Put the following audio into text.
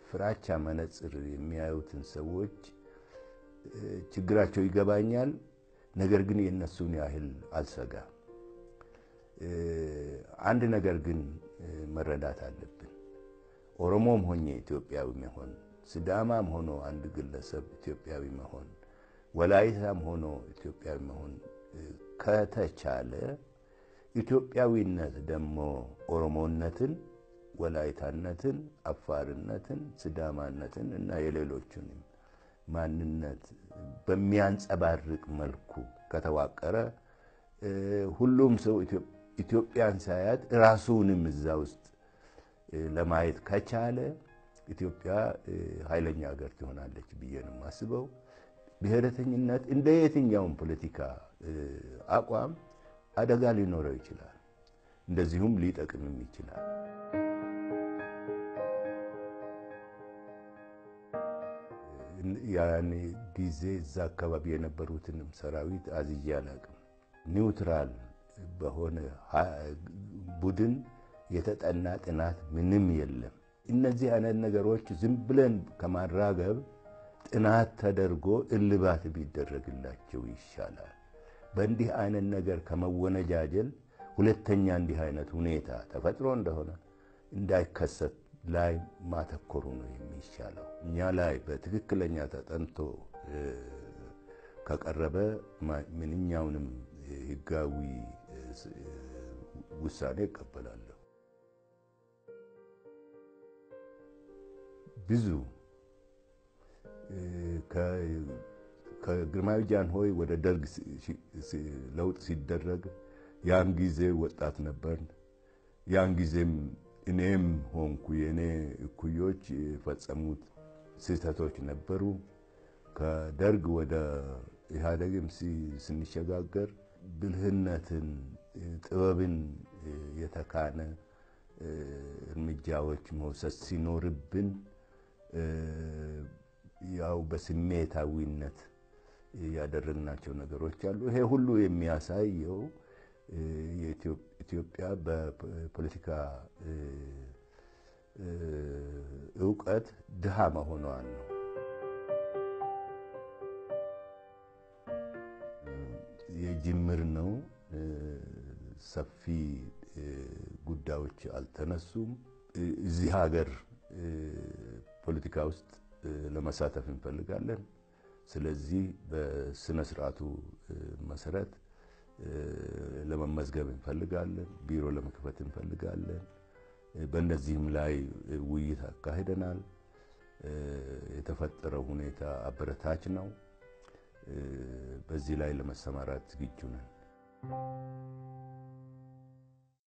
በፍራቻ መነጽር የሚያዩትን ሰዎች ችግራቸው ይገባኛል። ነገር ግን የእነሱን ያህል አልሰጋም። አንድ ነገር ግን መረዳት አለብን። ኦሮሞም ሆኜ ኢትዮጵያዊ መሆን፣ ስዳማም ሆኖ አንድ ግለሰብ ኢትዮጵያዊ መሆን፣ ወላይታም ሆኖ ኢትዮጵያዊ መሆን ከተቻለ ኢትዮጵያዊነት ደግሞ ኦሮሞነትን፣ ወላይታነትን፣ አፋርነትን፣ ስዳማነትን እና የሌሎቹንም ማንነት በሚያንጸባርቅ መልኩ ከተዋቀረ ሁሉም ሰው ኢትዮጵያን ሳያት ራሱንም እዛ ውስጥ ለማየት ከቻለ ኢትዮጵያ ኃይለኛ ሀገር ትሆናለች ብዬ ነው የማስበው። ብሔረተኝነት እንደ የትኛውም ፖለቲካ አቋም አደጋ ሊኖረው ይችላል፣ እንደዚሁም ሊጠቅምም ይችላል። ያኔ ጊዜ እዛ አካባቢ የነበሩትንም ሰራዊት አዝዬ አላቅም። ኒውትራል በሆነ ቡድን የተጠና ጥናት ምንም የለም። እነዚህ አይነት ነገሮች ዝም ብለን ከማራገብ ጥናት ተደርጎ እልባት ቢደረግላቸው ይሻላል። በእንዲህ አይነት ነገር ከመወነጃጀል ሁለተኛ እንዲህ አይነት ሁኔታ ተፈጥሮ እንደሆነ እንዳይከሰት ላይ ማተኮሩ ነው የሚሻለው። እኛ ላይ በትክክለኛ ተጠንቶ ከቀረበ ምንኛውንም ሕጋዊ ውሳኔ እቀበላለሁ። ብዙ ከግርማዊ ጃንሆይ ወደ ደርግ ለውጥ ሲደረግ ያን ጊዜ ወጣት ነበርን። ያን ጊዜም እኔም ሆንኩ የእኔ እኩዮች የፈጸሙት ስህተቶች ነበሩ። ከደርግ ወደ ኢህአዴግም ስንሸጋገር ብልህነትን፣ ጥበብን የተካነ እርምጃዎች መውሰድ ሲኖርብን ያው በስሜታዊነት ያደረግናቸው ነገሮች አሉ። ይሄ ሁሉ የሚያሳየው ኢትዮጵያ በፖለቲካ እውቀት ድሃ መሆኗን ነው። የጅምር ነው። ሰፊ ጉዳዮች አልተነሱም። እዚህ ሀገር ፖለቲካ ውስጥ ለመሳተፍ እንፈልጋለን። ስለዚህ በስነ ስርዓቱ መሰረት ለመመዝገብ እንፈልጋለን። ቢሮ ለመክፈት እንፈልጋለን። በእነዚህም ላይ ውይይት አካሂደናል። የተፈጠረው ሁኔታ አበረታች ነው። በዚህ ላይ ለመሰማራት ዝግጁ ነን።